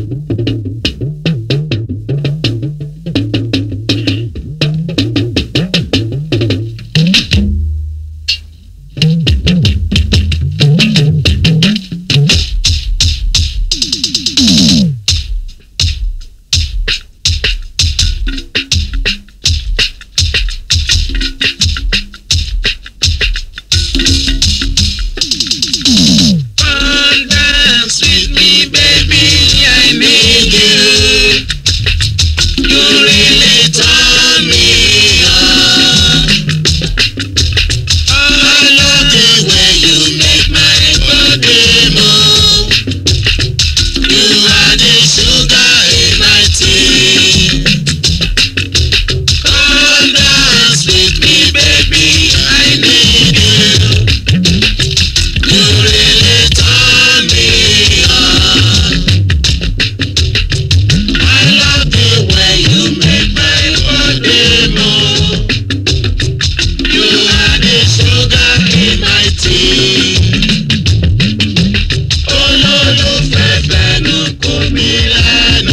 Come dance with me, baby. I need you. You really turn me on. I love the way you make my body move. You are the sugar in my tea. Come dance with me, baby. I need you. You really turn me on. I love the way you make my body move. You are the sugar in my tea. Olólùfẹ́ fẹnu kò mí lẹ́nu.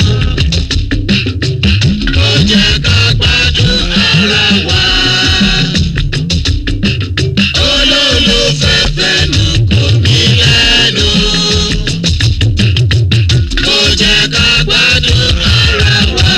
Kò jẹ́ ká gbádùn ara wa olólùfẹ́ fẹnu kò mí lẹ́nu. Kò jẹ́ ká gbádùn ara wa.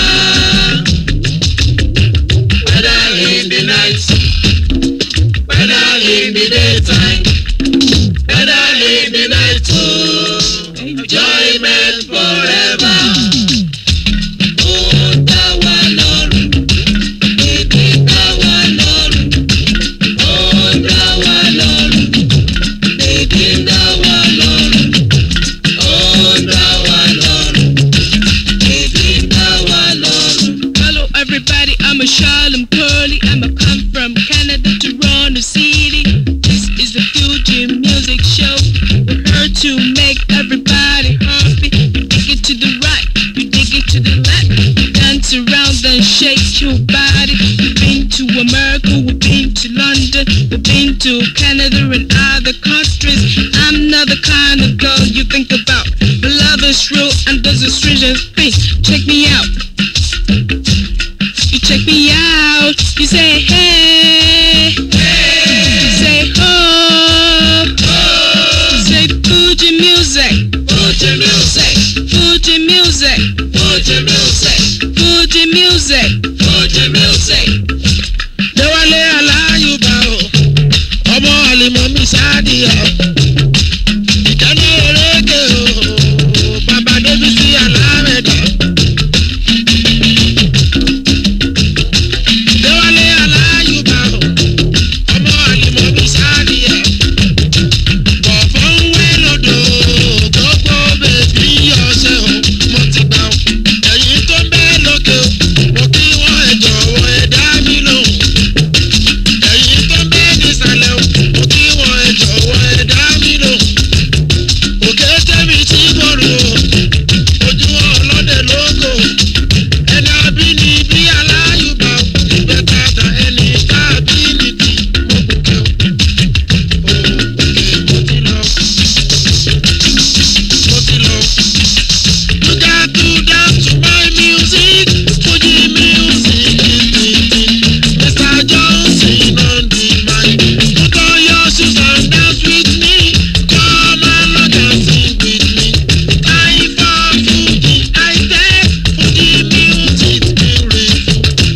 Whether in the night, whether in the daytime, whether in the night too, enjoyment forever. Ó dá wa lọ́rùn, èdè dá wa lọ́rùn. Ó dá wa lọ́rùn, èdè dá wa lọ́rùn. Ó dá wa lọ́rùn, èdè dá wa lọ́rùn. Hello everybody, I'm a Shalom Curly. I'm a come from Canada, Toronto City. This is the Future Music Show. We're here to make everybody happy. You dig it to the right, you dig it to the left. Dance around and shake your body. We've been to America, we've been to London, we've been to Canada and other countries. I'm not the kind of girl you think about. But love is real and there's a strangest thing. Check me out. You check me out. You say hey. You say oh. Say Fuji music. Fuji music, Fuji music. Fuji music, Fuji music. Fuji music. Déwálé aláyùbá o, ọmọ àlìmọ́ mi ṣáàdìyà. Ìkànnì eréke o, bàbá Débísí alámẹ̀dá. Déwálé aláyùbá o, ọmọ àlìmọ́ mi ṣáàdìyà. Bọ̀fọ́ ń wé lódò, gbogbo bèbí ọ̀sẹ̀ o, mo ti gbà o. Ẹ̀yin tó ń bẹ́ lókè o, mo kí wọ́n ẹ̀ jọ̀wọ́ ẹ̀ dá mi lóhùn ẹ̀yin tó ń bẹ nísàlẹ̀ o mo kí wọn ẹ jọ̀wọ́ ẹ dá mi lò òkè tẹ́mi tí bọ̀rù o ojú ọlọ́dẹ lóko ẹni abínibí aláyùbá ìgbẹ́ tata ẹni tábìlìtì mo gòkè o òkè mo ti lọ mo ti lọ. You got to dance to my music, Fuji music, Mr. Johnson on the mic. Put on your shoes and dance with me. Come and not dancing with me. Time for Fuji, I say Fuji music beautiful.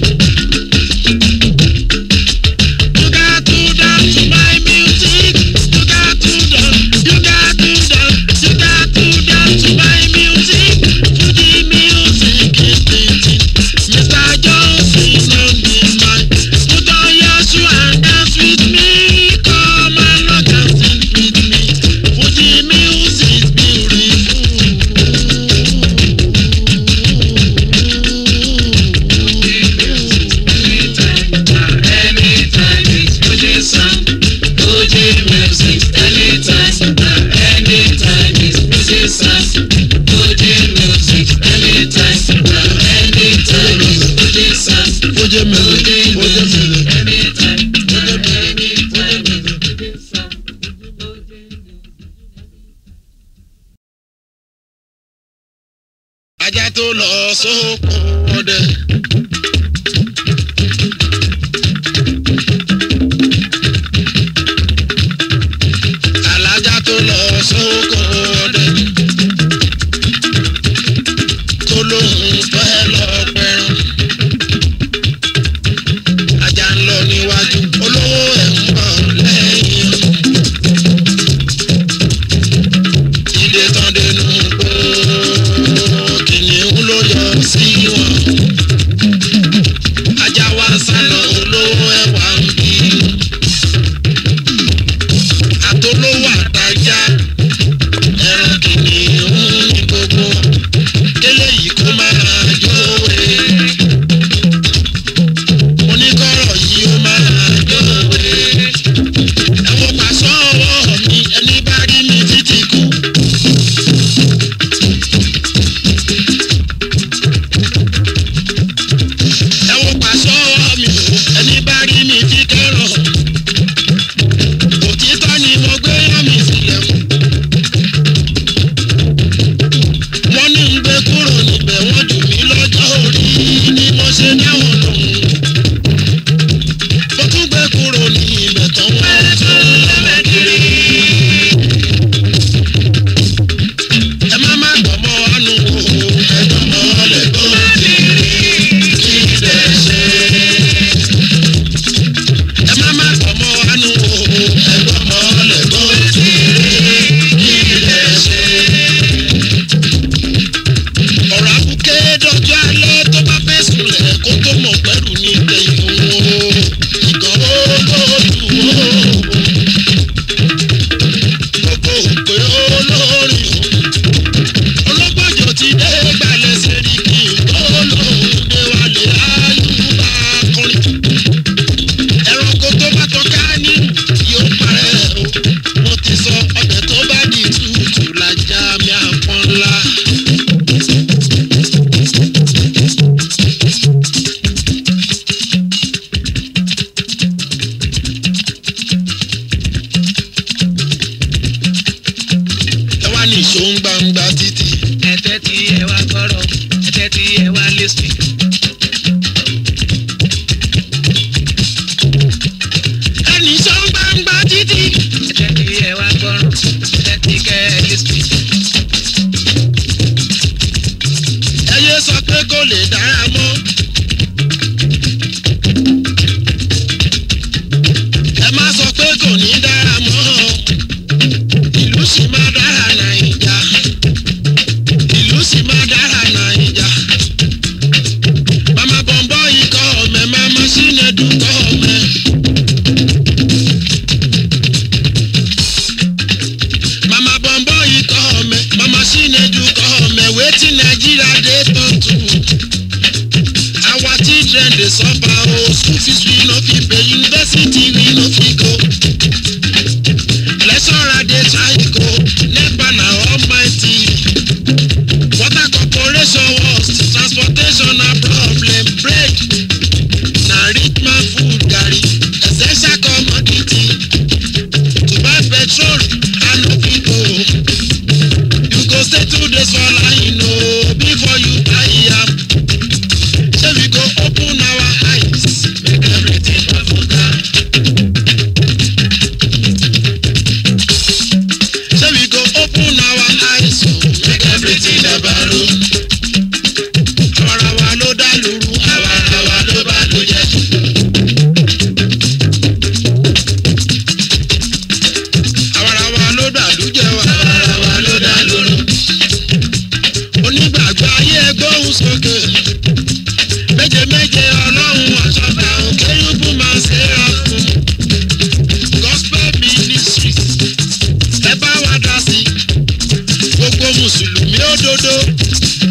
You got to dance to my music. You got to dance. You got to dance. You got to dance to my music. Fuji music is the thing. Mr. Johnson on the mic. Put on your shoe and dance with me. Come and not dancing with me. Fuji music beautiful. Anytime it's Fuji song, Fuji music. Anytime, anytime it's Fuji song, Fuji music. Anytime, anytime it's Fuji song, Fuji music. Fuji music. anytime, ajá tó lọ sóko ọdẹ. alájà tó lọ sóko ọdẹ. tó lóun fẹ́ lọ pẹran. ajá ń lọ níwájú olówó ẹ̀ ń bọ̀ lẹ́yìn. ìdè tán dénú gbó kìnìún ló yọ sí wọn. ajá wa sálọ olówó ẹ̀ wá ń bí. àtolówó àtajá ẹran kìnìún ní gbogbo kélé yìí kó máa jówe. oníkọ̀rọ̀ yìí ó máa jówe. ẹ̀wọ̀n pàṣọ ọwọ́ mi ẹni bá rí mi títí kú. ẹ̀wọ̀n pàṣọ ọwọ́ mi o ẹni bá rí mi tí kẹ́rọ̀. òtítọ́ ni mo gbé yán mi sílẹ̀ mú. wọ́n ní ń gbé kúrò níbẹ̀ wọ́n jù mí lọ́jọ́ orí ni mo ṣe dáwọn lòun. mo tún gbé kúrò ní ibẹ̀ tán wọ́n tún lọ́mọ kiri. ẹ má má gbọ́mọ wánú o ẹjọ́ mọ́ lẹ́gbọ́n kiri kí lè ṣe. ẹ má má gbọ́mọ wánú o ẹjọ́ mọ́ lẹ́gbọ́n kiri kí lè ṣe ọ̀rọ̀ àbúké dọ́jọ́ alẹ́ tó bá fẹ́ sùnlẹ̀ kó tó mọ̀ pẹ́rù ní ìgbẹ̀yìn òun o ìgàn ó lóòdù ó gbogbo òpè olórin o ológbòjò ti dé gbalẹ̀ sẹ́rí kí n tó lòun dé wálé ayúbá kọrin ẹranko tó bá tọ́ka nínú yóò parẹ́ o mo ti sọ ọbẹ̀ tó bá di tútù lájà mi àpọ́n ńlá. ẹ wá ní ìṣó ń gbangba títì. ẹ̀tẹ́ tí ẹ wá gbọ́rọ̀ ẹ̀tẹ́ tí ẹ wá lẹ́sìn. ẹnì ìṣó ń gbangba títì. ẹ̀tẹ́ tí ẹ wá gbọ́rọ̀ ẹ̀tẹ́ tí kẹ́ ẹ lẹ́sìn. ẹ yé sọ pé kò lè dára mọ́. ẹ má sọ pé kò ní dára mọ́. ìlú sì máa dára nàìjà. ìlú sì máa dára nàìjà. mama bọ̀m̀bọ̀ ikọ̀ ọ̀mẹ́ mama sínẹ́dù kọ̀ ọ̀mẹ́. mama bọ̀m̀bọ̀ ikọ̀ ọ̀mẹ́ mama sínẹ́dù kọ̀ ọ̀mẹ́ wetin nigeria dey turn to. our children dey suffer o school fees we no fit pay university we no fit go. lecturer dey try go nepa na almighty. water corporation worst transportation na problem bread na rich man food garri essential commodity to buy petrol i no fit go. you go stay two days for line o before you buy am. Say we go open our eyes, make everything bafuta. Say we go open our eyes, oh, make everything dabaru. Àwarawa ló dá lóru, àwarawa ló bá ló jẹ. Àwarawa ló dá lójẹ, àwarawa ló dá lóru. Onígbàgbọ́ ayé gbóhùn sókè méje méje ọlọ́run àṣàbà òkè yúbù máa ṣe ra fún gospel ministries ẹ bá wa dá sí gbogbo mùsùlùmí òdodo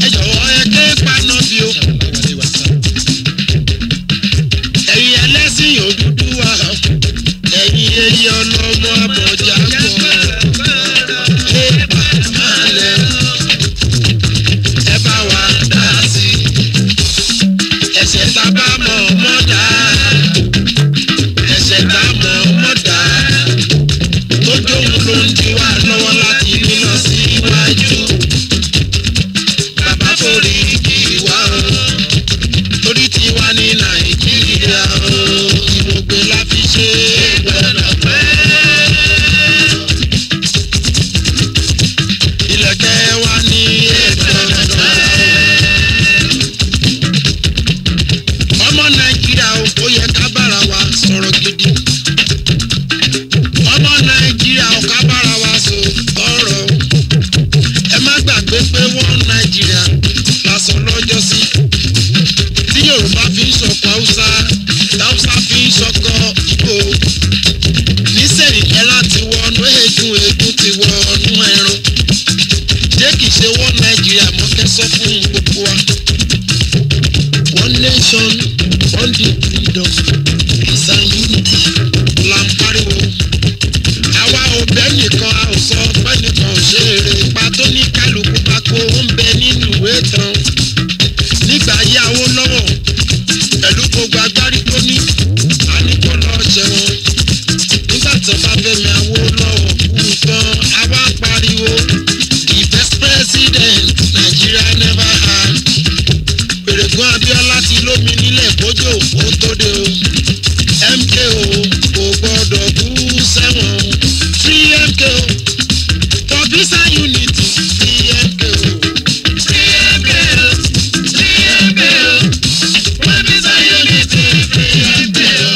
nation on the freedom peace and unity la ń pariwo. àwa ò bẹ́ nìkan a ò sọ pé nìkan ṣe eré ipa tó ní kálukú pako ó ń bẹ nínú ìwé tán. nígbà yí Awólọ́wọ̀ pẹ̀lú gbogbo agbárí tó ní a ní kó lọ jẹun. nígbà tó bá Fẹ́mi Awólọ́wọ̀ kú tán a wá pariwo the best president Nigeria never had. Pèrègùn Abíọ́lá ti lómi nílẹ̀ kójó ó tó dé o. MKO kò gbọ́dọ̀ kú sẹ́wọ̀n o. Free MKO for peace and unity. Free MKO. Free MKO. Free MKO. For peace and unity. Free MKO.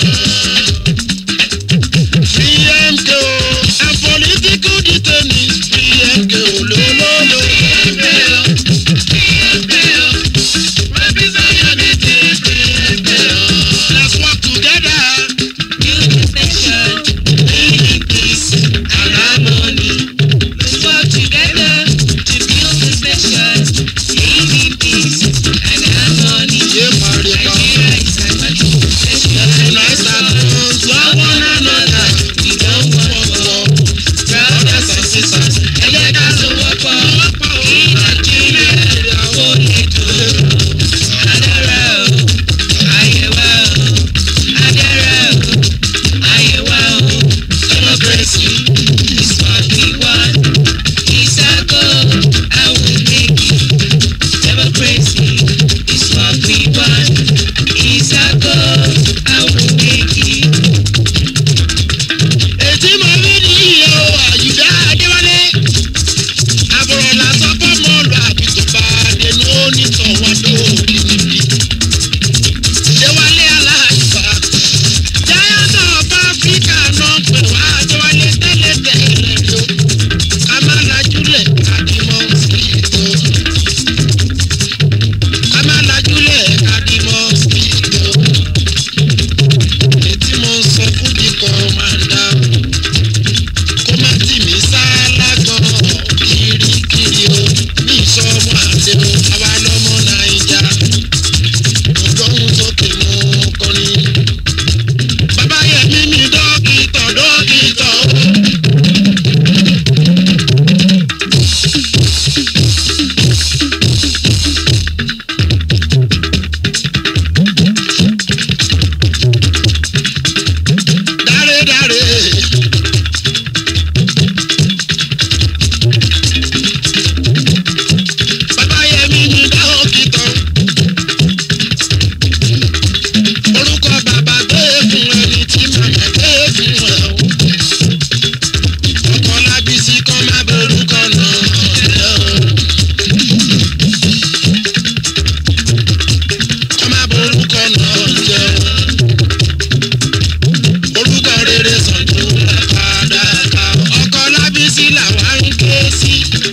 Free MKO and political detainees. Free MKO lólólo. Free MKO. Free MKO. For peace and unity. Free MKO. Let's work together. Build this nation. Live in peace and harmony. Let's work together to build this nation. Live in peace and harmony. Ṣé pariwo? Nigeria is a country. Let's Unite our hands, love one another. We don't want war. Brothers and sisters, Ẹ jẹ́ ká sowọ́pọ̀ kí Nàìjíríà kó lè dúró. Adára o, ayé wa o. Adára o, ayé wa o. Democracy is what we want. It's our goal, and we'll make it. Democracy is what we want. It's our goal, and we'll make it. Ètí mo rí ní iye o, Àyùdá Adéwálé. Àbúrò lásán fọ́ mọ́ lọ àbí tó bá dénú ó ní tọ̀wọ́ tó níbi. Déwálé aláàjùbá. Giant of Africa náà pè wá Adéwálé tẹ́lẹ̀ tẹ́lẹ̀ rí o. Ká má lajúlẹ̀ kádìmọ́ sí ìtò. Ká má lajúlẹ̀ kádìmọ́ sí ìtò. Ètí mo sọ fún bí kọ́mándà kó má tì mí sá lágbọ̀n kirikiri o ní ìsọmọ àti o àwa lọmọ naija ọgọ́rùn sókè mú kọrin. bàbá yẹmi mi dókítà dókítà o. dáre dáre. Bàbá Yẹmí ni dókítà. Orúkọ bàbá gbé fún ẹni tí màmá gbé fún ẹ o. Ọkọ lábísí kan má borúkọ náà jẹ́ o. Kọ́ má borúkọ náà jẹ́ o. Orúkọ rere sàn tó padà ká o. Ọkọ lábísí làwa ń ké sí.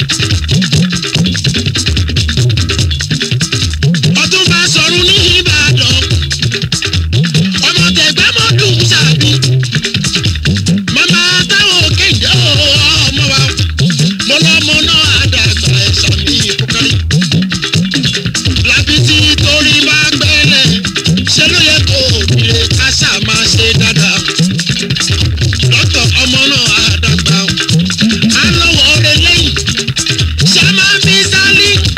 ọdún bá sọ̀rọ̀ ní ìbàdàn ọmọ tẹ̀gbẹ́ mọ́ dùn sàbí màmá táwọn kéde ọmọ wa mo lọ́mọ náà àdàgbà ẹ̀sán mi kúkárí lábítí torí bá gbẹ́lẹ̀ ṣé ló yẹ kó òbíire káṣá máa ṣe dáadáa lọ́tọ̀ ọmọ náà àdàgbà á lọ́wọ́ rẹ lẹ́yìn ṣé máa ń bí sálí.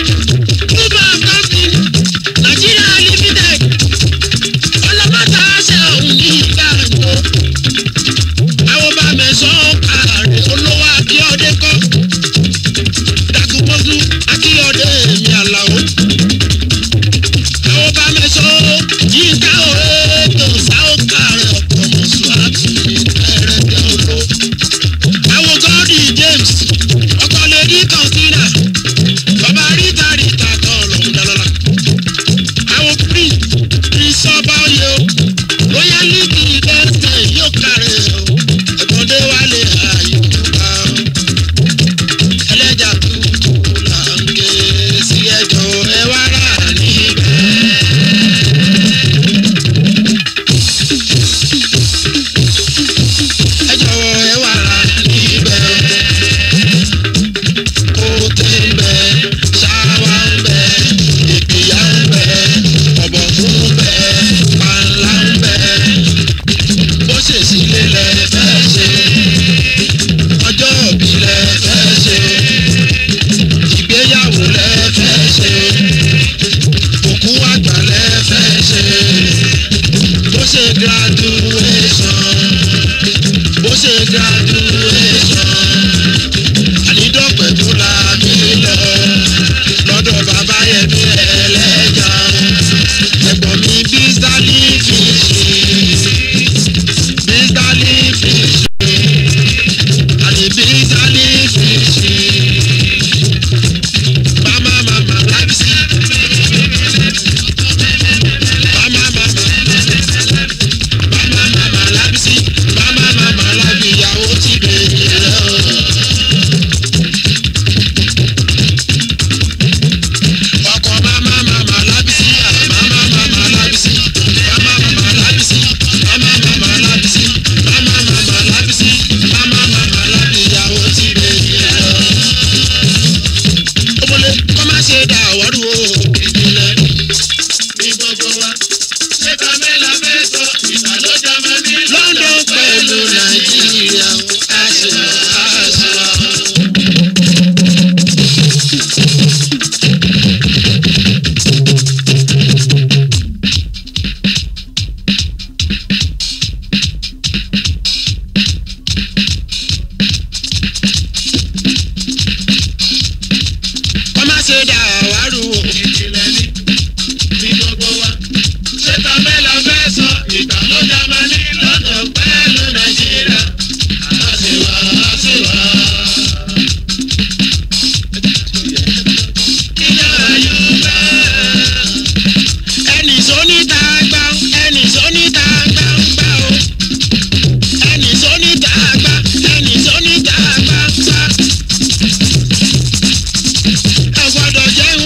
àwárù o. ìjìnlẹ̀ ní gbogbo wa. ṣé kàmẹ́là fẹ́ sọ ìgbà ló já máa ní london pẹ̀lú nàìjíríà àṣìwà àṣìwà. kọ́ má ṣe dà àwárù o. ìjìnlẹ̀ ní ní gbogbo wa. ṣé kàmẹ́là fẹ́ sọ ìgbà ló já máa ní lọ́dọ̀ pẹ̀lú nàìjíríà. àṣìwà àṣìwà. ìjọba yóò bẹ́ẹ̀. ẹnì sóníta gbá ẹnì sóníta gbá ń gbá o ẹnì sóníta gbá ẹnì sóníta gbá ń gbá. ẹ gbọ́dọ̀ jẹ́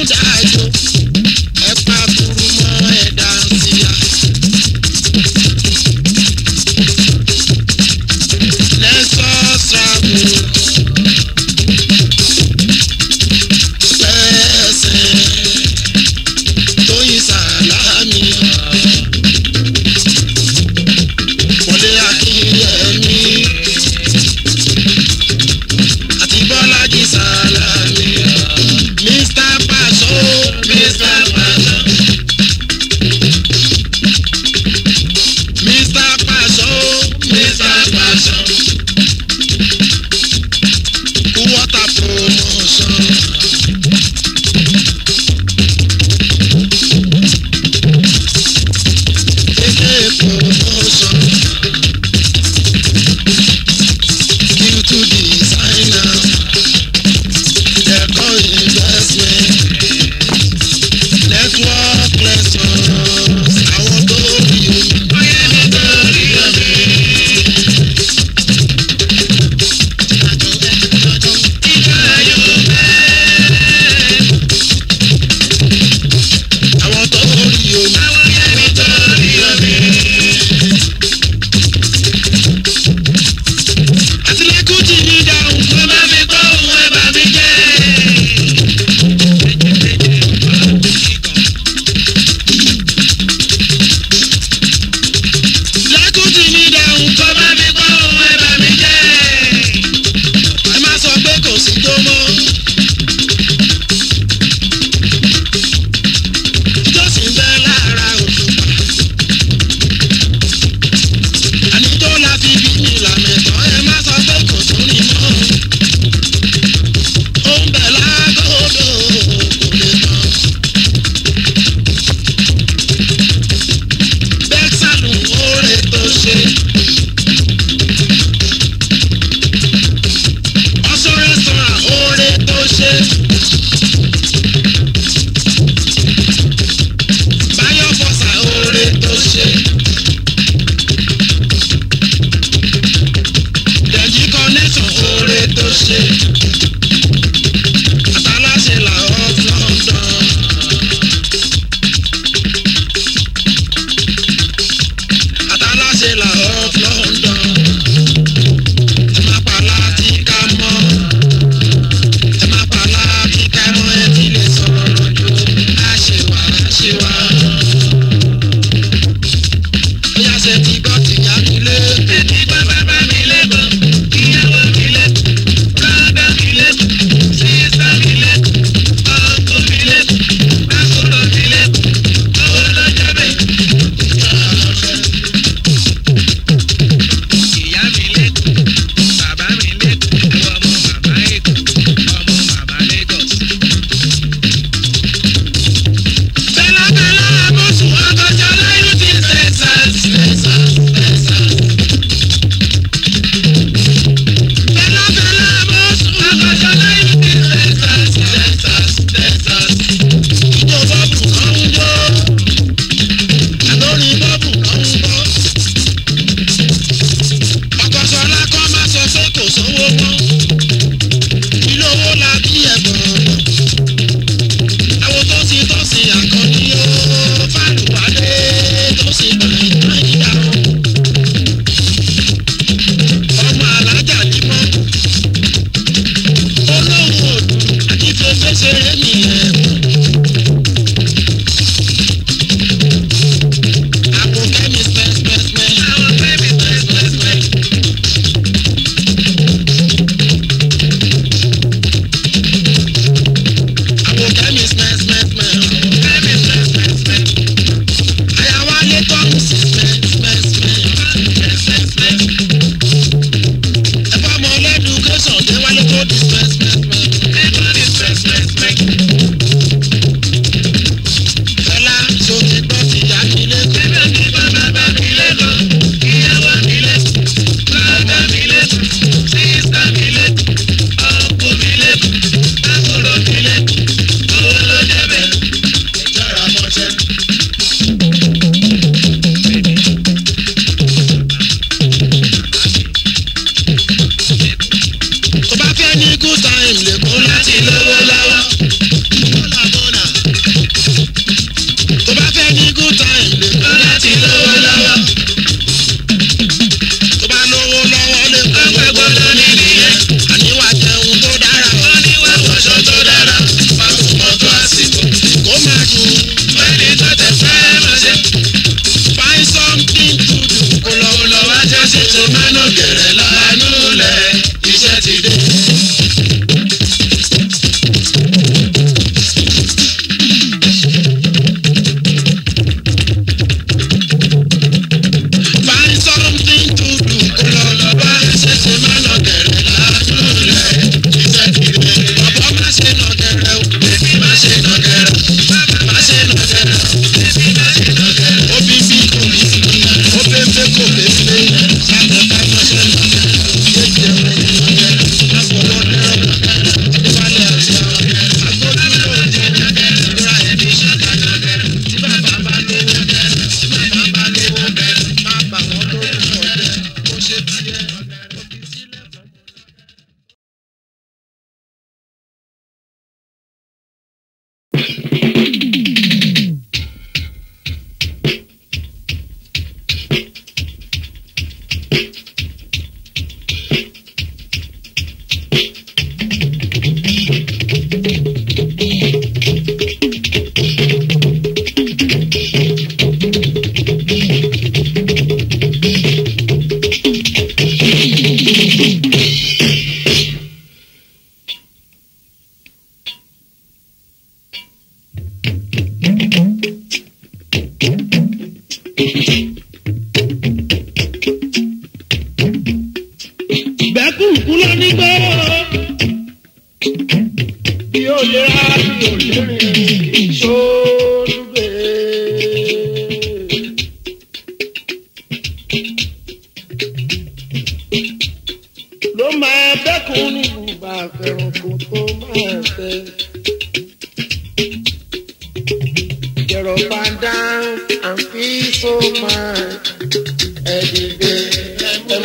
Get up and down and feel so fine. Every day, I'm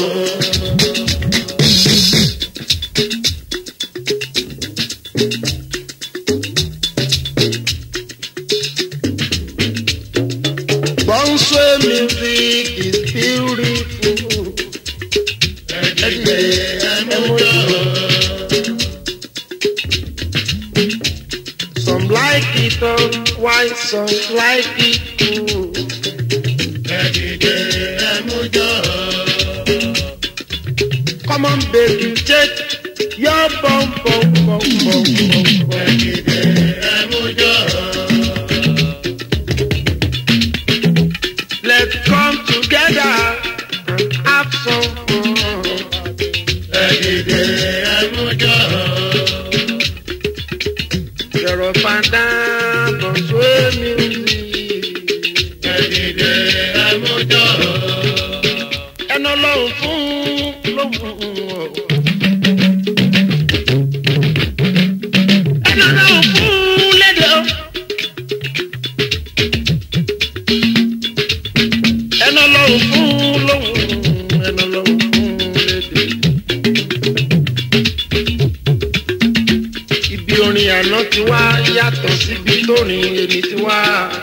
Bonswe music is beautiful. Every day, I'm Some like it all, why some like it too. Come on, baby, take your bum bum bum bum bum. Let's come together and have some fun. You're up and down, but sway music. Ẹnu ọlọ́run fún lóhùn o. Ẹnu ọlọ́run fún lédè o. Ẹnu ọlọ́run fún lóhùn. Ẹnu ọlọ́run fún lédè. Ibi orin àná ti wá yàtọ̀ síbi tórin èmi ti wá.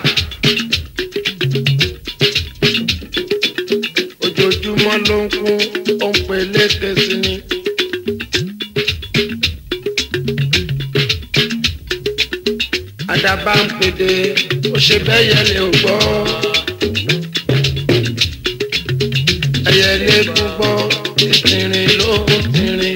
Ojoojúmọ́ ló ń kún, ó ń pe léke sí ni. Àdàbà ń pèdè, ó ṣe bẹ́yẹ lè ò gbọ́. Ẹyẹ lè kú gbọ́, ìtìrìn ló ń tìrìn.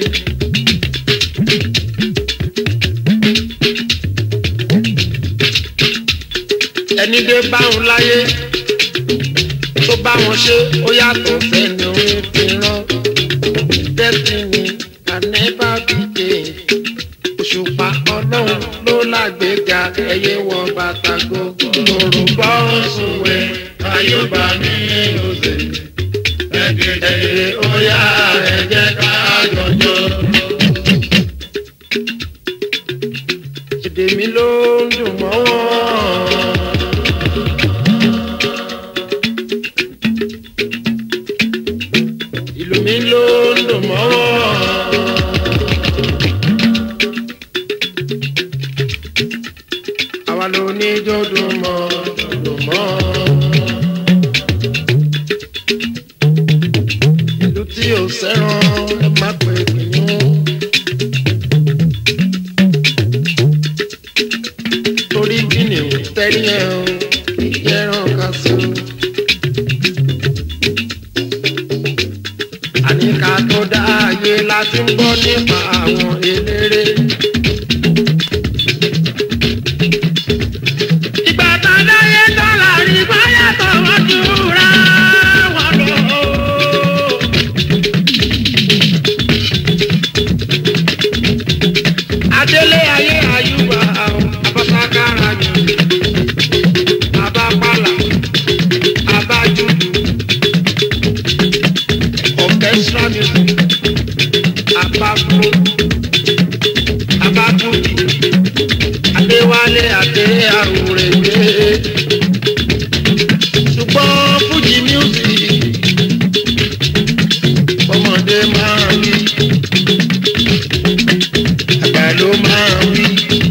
ẹni dé báwọn láyé tó bá wọn ṣe ó yàtọ̀ sẹ́ni orin fi rán destiny can never be changed òṣùpá ọlọ́run ló lágbèéga ẹyẹ wọ bàtà gbogbo yorùbá òṣùwẹ̀ ayọ̀bá mi òsè ẹ̀ẹ́dẹ̀ ó yá ẹ̀jẹ̀ ká jọjọ. èdè mi ló ń dùn mọ́ wọn. ìlú mi ló ń dùn mọ́ wọn. àwa ló ní jọ́dún mọ́ dùn mọ́. ìlú tí ò sẹ́ràn ẹ má pè kìnnìún. torí kíni ò tẹ́lẹ̀ ẹ̀ o ìyẹ́ràn ká sí o. àníkà tó dá ayé láti ń gbọ́ nípa àwọn eléré. ìgbà tá a dáyé dọ́là rí báyàtọ̀ wọ́n jura wọn lọ. adélé ayé àyùbá abásákárà jù abápàlà abájúdù orchestra music abáfó abábùdì adéwálé adé àwòrègbè ṣùgbọ́n fújì music ọmọdé máa ń rí àgbà ló máa ń rí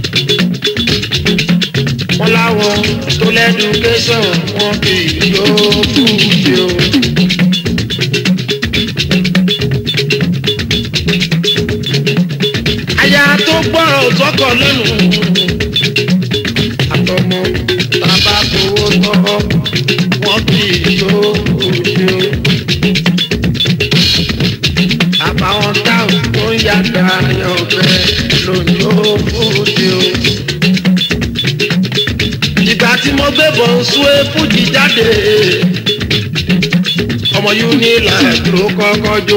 wọn láwọn tó lẹ́dùkéṣọ̀n wọn kì í yóò fújì o. aya tó gbọ́rọ̀ sọ́kọ̀ lẹ́nu àtọmọ bàbá fowó tọ́ wọn kì í yóò fújì o. àbáwọn táwọn tó ń yàgbà yan bẹ́ẹ̀ lóyún ó fújì o ìgbà tí mo gbé bọ̀ ń sún fújì jáde ọmọ unilag ló kọ́kọ́ jó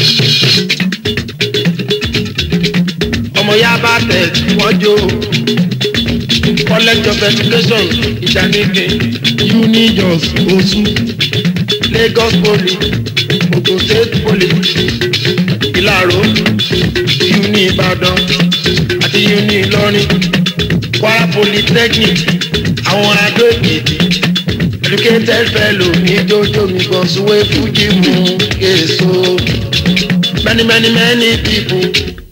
ọmọ yaba tẹ̀ wọ́n jó college of education ìdánilẹ̀ unijos osu lagos poly ogun state poly ìlàró uni ìbàdàn àti uni ìlọrin kwara polytechnic àwọn adó èkìtì educated fellow ní jójó mi gan súwé fújì mú èso many many many people.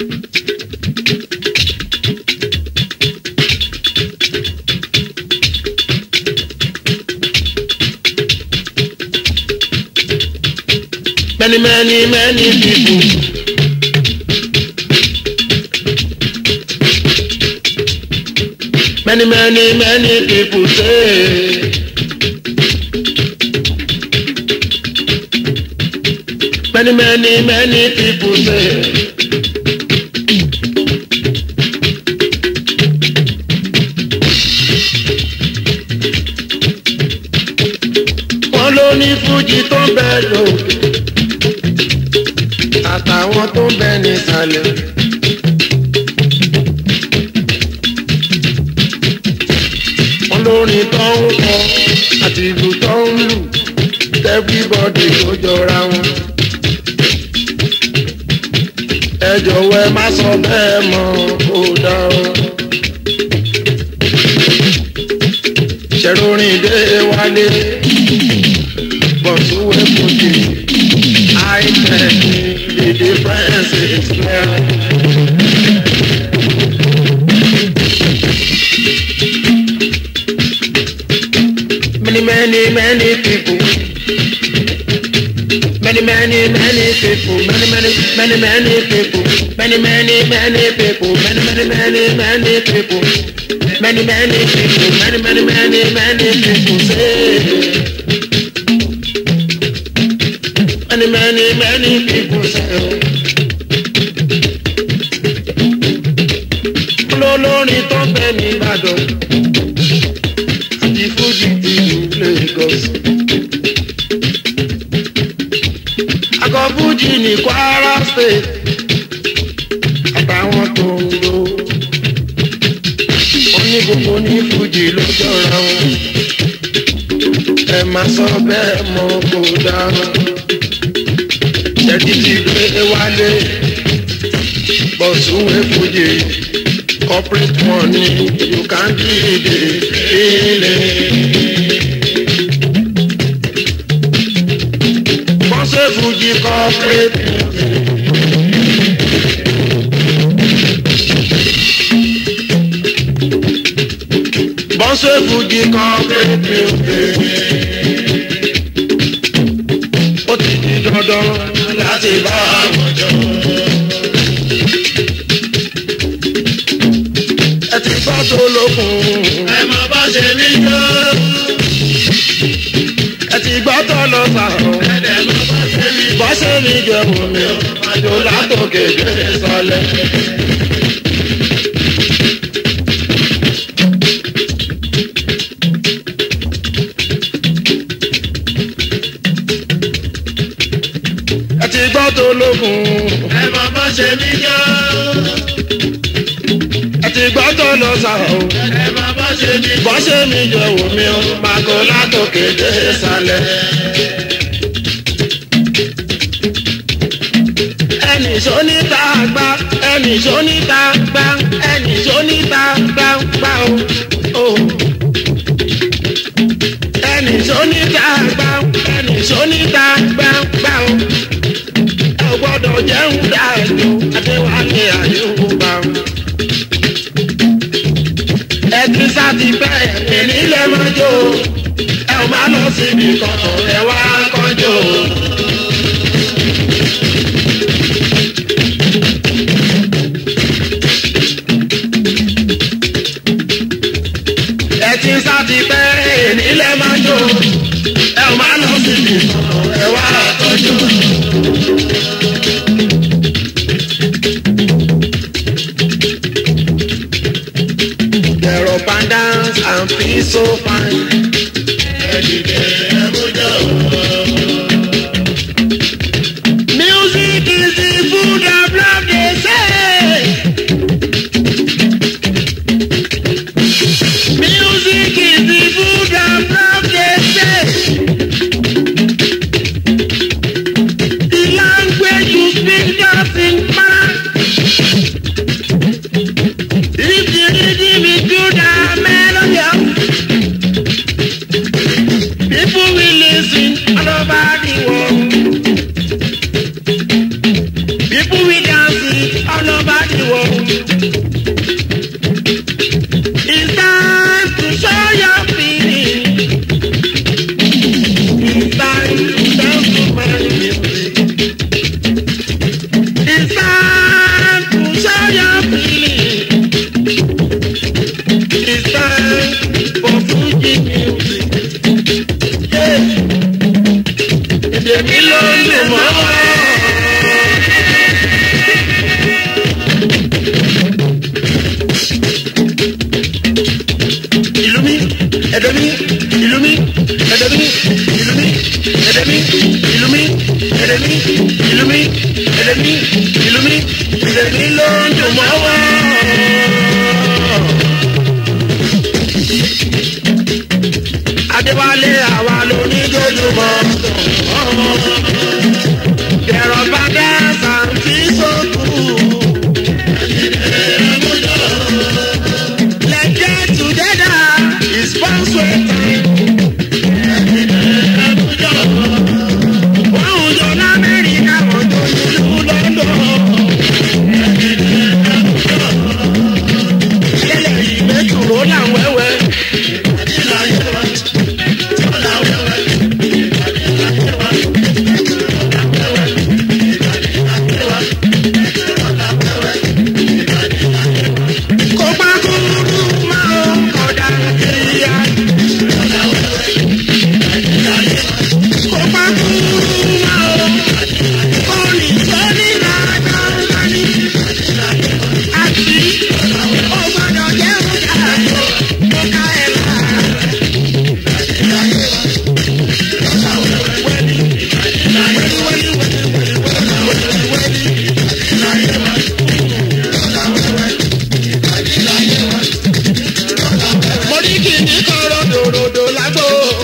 many many many people. Many, many, many people say. Many, many, many people say. Wọ́n ló ní Fújì tó ń bẹ lókè. Àtàwọn tó ń bẹ nísàlẹ̀. olórin tó ń kọ àti ìlú tó ń lù everybody ló jọra wọn. ẹ jọ̀wọ́ ẹ má sọ bẹ́ẹ̀ mọ́ kó dá o. ṣẹ̀rọ̀rìn dé wálé bọ̀sùwẹ̀ fòjì high-tech the difference is clear. many, many, many people. Many, many, many people. Many, many, many, many people. Many, many, many people. Many, many, many, many people. Many, many people. Many, many, many, many people. Say. Many, many, many people say. Olórin tó ń bẹ ní Ìbàdàn àti Fújì ti ìlú Lagos. Akọ Fújì ní Kwara State àtàwọn tó ń lò. Wọ́n ní gbogbo ní Fújì ló jọra wọn. Ẹ má sọ bẹ́ẹ̀ mọ́ kó dáná. Ṣẹ́ni ti gbé wálé. Bọ̀sùn wé Fújì. Corporate money, you can't give it feeling. Bọ́sẹ̀ Fújì corporate. Bọ́sẹ̀ Fújì corporate. Ó ti di dandan láti bá àwọn jọ. ẹ ti gbọ́ tó lókun. ẹ mọ bá ṣe mí yó. ẹ ti gbọ́ tó lọ sàrò. ẹ̀dẹ̀ mọ bá ṣe mí. bá ṣe mí jẹun mi ò àjò látòkè gbé sọlẹ̀. ẹ ti gbọ́ tó lókun. ẹ mọ bá ṣe mí yó àti gbọ́dọ̀ lọ sá o. ẹ má bá ṣe mi. bọ́ ṣe mi jẹ wò mí o. màgò látòkè dé sálẹ̀. ẹnì sóníta gbá ẹnì sóníta gbá ẹnì sóníta gbá gbá o. ẹnì sóníta gbá ẹnì sóníta gbá gbá o. ẹ ò gbọ́dọ̀ jẹun dáadọ́ adéwálé àyùbá o ẹtí sáti pẹ́ èmi lè mọ́ jó ẹ ò má lọ síbi kankan ẹ wá kọjọ. ẹtí sáti pẹ́ èmi lè mọ́ jó ẹ ò má lọ síbi kankan ẹ wá kọjọ. There are pandas and feel so fine. Music is the food of love, they say. Music is the food of love, they say. The language you speak doesn't matter. If the rhythm is good, the melody. ẹ̀dẹ̀ mi ìlú mi ẹ̀dẹ̀ mi ìlú mi ẹ̀dẹ̀ mi ìlú mi ẹ̀dẹ̀ mi ìlú mi ẹ̀dẹ̀ mi ìlú mi ẹ̀dẹ̀ mi ló ń dùn mọ́ wá. Adéwálé àwa ló ní dojúmọ́. Dẹ̀rọ̀ bá dá sàǹtì sókù. Let's get together. It's fun sweating. Wọ́n ń jọ l'Amẹ́ríkà, wọ́n jọ nílùú London. Yẹ́lẹ̀ yìí mẹ́tùró làwọn ẹ̀wẹ̀. Kó pa kúrú máa ń kọ̀dà kíá. Kó pa kúrú máa ń kọ́ni sọ́ni dáadáa ní. Àti ó gbọ́dọ̀ jẹ́ òjà tó kó ká ẹ̀ lára. Mo ní kí ní kan ròdòròdò lágbo.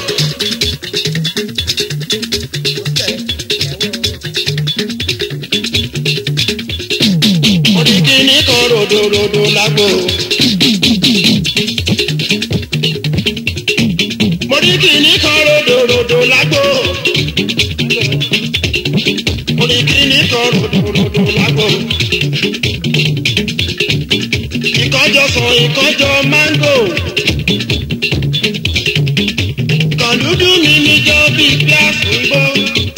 Mo ní kí ní kan ròdòròdò lágbo. Mo ní kí ní kan ròdòròdò lágbo. Mo ní kí ní kan ròdòròdò lágbo. Ìkọ́jọ sàn ìkọ́jọ máńgò. Kàndúdú mi níjọ́ bíi gíláàsì ń bọ́.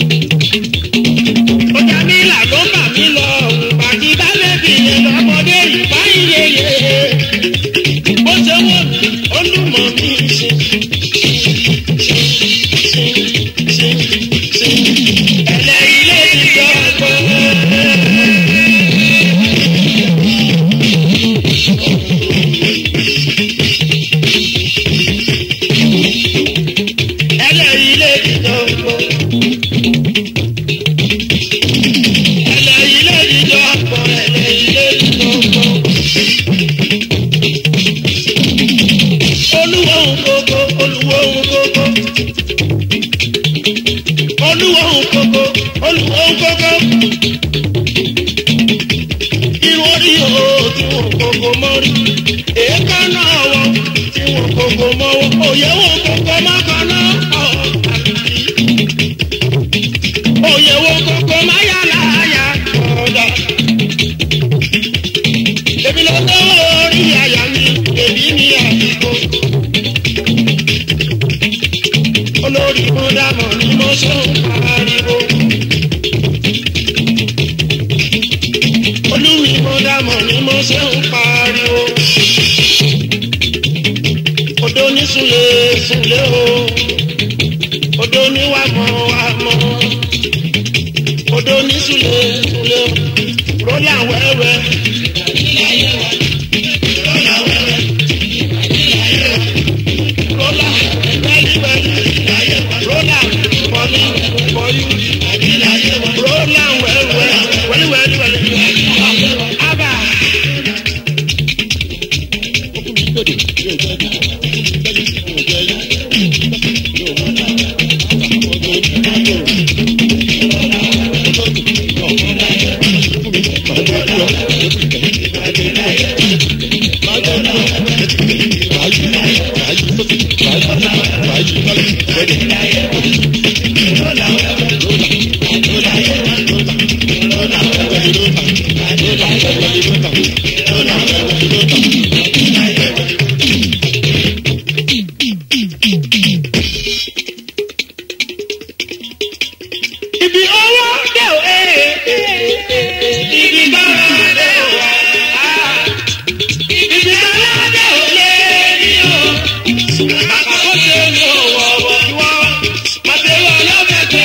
Ọjà mi là ló bà mí lọ, pàtí bá bẹ́bí yẹn lọ́mọdé yìí bá ń yeye. Bó ṣe wọ̀ mí, ó lù mọ́ mi ṣe. Ẹlẹ́yìí lè ti jọ ọgbọ́n. ẹlẹ́yìí lè dìjọ pọ̀. ẹlẹ́yìí lè dìjọ pọ̀ ẹlẹ́yìí lè dìjọ pọ̀. olúwo ń kókó olúwo ń kókó. olúwo ń kókó olúwo ń kókó. irun orí o tí wọn kókó mọ́rí. èékánná ọwọ́ tí wọn kókó mọ́wọ́. òye wọn kókó mọ́kànnà ọ̀ọ́dàlùfí. òye wọn kókó máyàláyà ọ̀dà. èmi ló lọ́wọ́ orí àyà mi èmi ní àdìgbò. olórí mo dámọ̀ ni mo ṣe ń pariwo. olúmi mo dámọ̀ ni mo ṣe ń pariwo. odò ní súnlé súnlé o odò ní wà mọ́ wà mọ́ odò ní súnlé súnlé o rólà wẹ́wẹ́. Rólà wẹ́wẹ́. Rólà wẹ́wẹ́. Rólà mọ́lí mọ́lí. Rólà wẹ́wẹ́. Wẹ́líwẹ́líwẹ́lí. Abba. Ibi owó dé o, ee, ee, ee, ibi bára dé o, ah, ibi bára dé o lé ní o. Àkókò ṣe ní òwò ọ̀wọ̀ ìwọ, màtẹ́wọ̀ lọ́fẹ̀ẹ́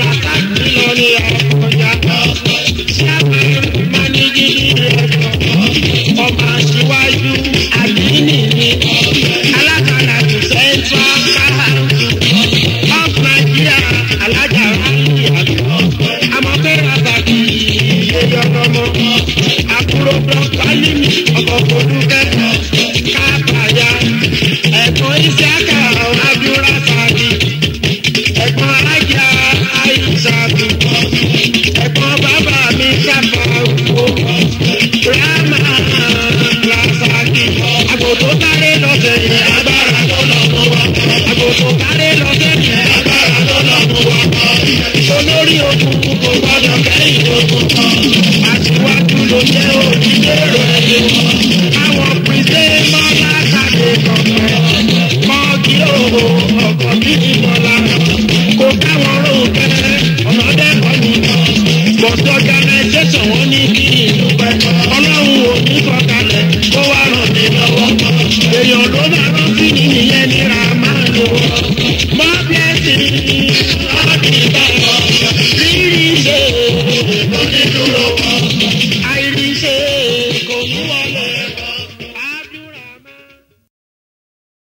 rasaki lọ ní àkọjá sábà máníjì rẹ̀ ọmọ aṣíwájú àdínì ni alákàlà tó central council of nigeria alájà ráyè àgbọ̀ amọ̀pẹ́ rasaki yẹyọ ọmọ àkúrò blọọkì ọkọ̀ fòdúkẹ́ káàpàyà ẹ̀kọ́ ìṣẹ́ká abdulrasaki ẹ̀gbọ́n alájà àìsàbí ẹ̀gbọ́n bàbá mi sábà wò rámà rasaki àgòtò kárẹ́ lọ́sẹ̀ yìí agbára tó lọ mọ́ wa àgòtò kárẹ́ lọ́sẹ̀ yìí agbára tó lọ mọ́ wa olórí ogun kò gbọdọ̀ kẹ́yìn ogun àtiwájú ló jẹ́ òdìdé rẹ̀ àwọn pèsè mọ́lá kàdé kọ̀ọ̀kan kọ́ọ̀kì òhò ọ̀kọ̀ bí ìmọ̀lá.